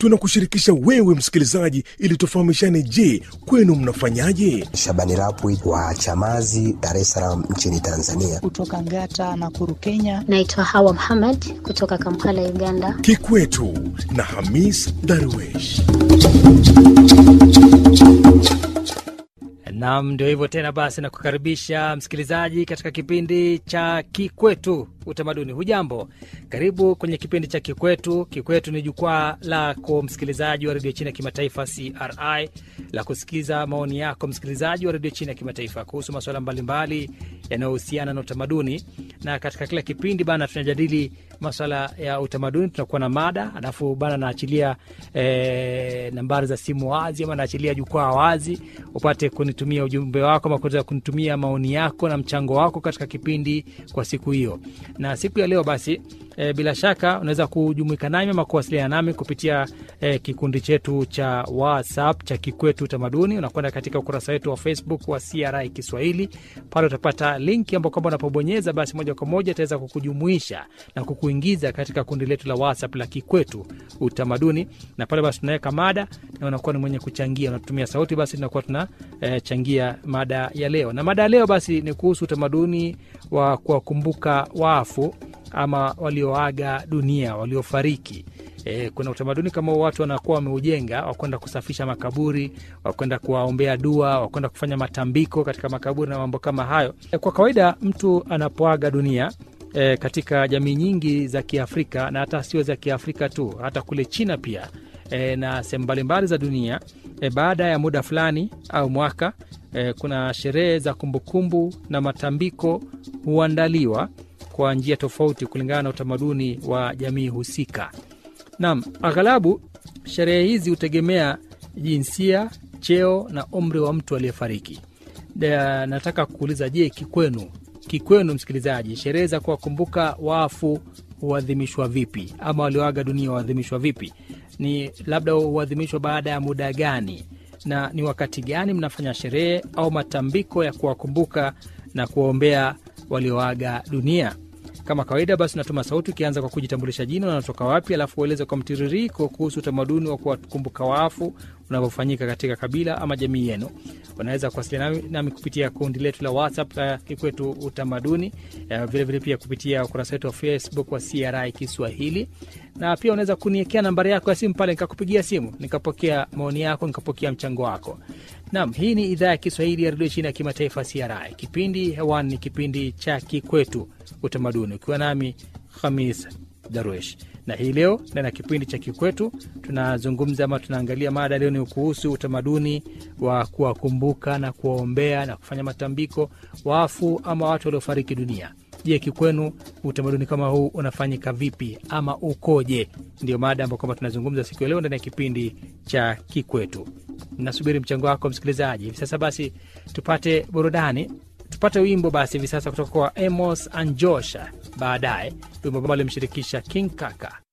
tunakushirikisha wewe msikilizaji, ili tufahamishane. Je, kwenu mnafanyaje? Shabani Rapwi wa Chamazi, Dar es Salaam nchini Tanzania. Kutoka Ngata na Kuru, Kenya. Naitwa Hawa Muhammad kutoka Kampala, Uganda. Kikwetu na Hamis Darwesh. Nam, ndio hivyo tena. Basi nakukaribisha msikilizaji katika kipindi cha Kikwetu Utamaduni. Hujambo, karibu kwenye kipindi cha Kikwetu. Kikwetu ni jukwaa lako msikilizaji wa redio China ya kimataifa CRI la kusikiza maoni yako msikilizaji wa redio China ya kimataifa kuhusu masuala mbalimbali yanayohusiana na utamaduni, na katika kila kipindi bana tunajadili maswala ya utamaduni. Tunakuwa na mada, alafu bana naachilia e, nambari za simu wazi ama naachilia jukwaa wazi upate kunitumia ujumbe wako ama kuweza kunitumia maoni yako na mchango wako katika kipindi kwa siku hiyo. Na siku ya leo basi e, bila shaka unaweza kujumuika nami ama kuwasiliana nami kupitia e, kikundi chetu cha WhatsApp cha Kikwetu Utamaduni. Unakwenda katika ukurasa wetu wa Facebook wa CRI Kiswahili, pale utapata linki ambao kwamba unapobonyeza basi moja kwa moja itaweza kukujumuisha na kukuingiza katika kundi letu la WhatsApp la Kikwetu Utamaduni, na pale basi tunaweka mada na unakuwa ni mwenye kuchangia, unatumia sauti, basi tunakuwa tunachangia e, mada ya leo. Na mada ya leo basi ni kuhusu utamaduni wa kuwakumbuka wafu ama walioaga dunia, waliofariki. E, kuna utamaduni kama watu wanakuwa wameujenga wakwenda kusafisha makaburi, wakwenda kuwaombea dua, wakwenda kufanya matambiko katika makaburi na mambo kama hayo. E, kwa kawaida mtu anapoaga dunia e, katika jamii nyingi za Kiafrika na hata sio za Kiafrika tu, hata kule China pia e, na sehemu mbalimbali za dunia e, baada ya muda fulani au mwaka e, kuna sherehe za kumbukumbu na matambiko huandaliwa kwa njia tofauti kulingana na utamaduni wa jamii husika. Naam, aghalabu sherehe hizi hutegemea jinsia, cheo na umri wa mtu aliyefariki. Nataka kuuliza, je, kikwenu, kikwenu msikilizaji, sherehe za kuwakumbuka wafu huadhimishwa vipi, ama walioaga dunia huadhimishwa vipi? Ni labda huadhimishwa baada ya muda gani, na ni wakati gani mnafanya sherehe au matambiko ya kuwakumbuka na kuwaombea walioaga dunia? Kama kawaida basi, unatuma sauti ukianza kwa kujitambulisha jina, unatoka wapi, alafu ueleze kwa mtiririko kuhusu utamaduni wa kuwakumbuka wafu unavyofanyika katika kabila ama jamii yenu. Unaweza kuwasiliana nami, nami kupitia kundi letu la WhatsApp la Kikwetu Utamaduni, vilevile vile pia kupitia ukurasa wetu wa Facebook wa CRI Kiswahili, na pia unaweza kuniekea nambari yako ya simu pale, nikakupigia simu nikapokea maoni yako, nikapokea mchango wako. Naam, hii ni idhaa ya Kiswahili ya redio China ya kimataifa CRI. Kipindi hewani ni kipindi cha Kikwetu Utamaduni, ukiwa nami Hamis Darwesh na hii leo ndani ya kipindi cha Kikwetu tunazungumza ama tunaangalia mada leo ni kuhusu utamaduni wa kuwakumbuka na kuwaombea na kufanya matambiko wafu ama watu waliofariki dunia. Je, kikwenu utamaduni kama huu unafanyika vipi ama ukoje? Ndio mada ambayo kwamba tunazungumza siku ya leo ndani ya kipindi cha Kikwetu. Nasubiri mchango wako msikilizaji. Hivi sasa basi tupate burudani tupate wimbo basi hivi sasa kutoka kwa Amos Anjosha, baadaye wimbo ambao alimshirikisha King Kaka.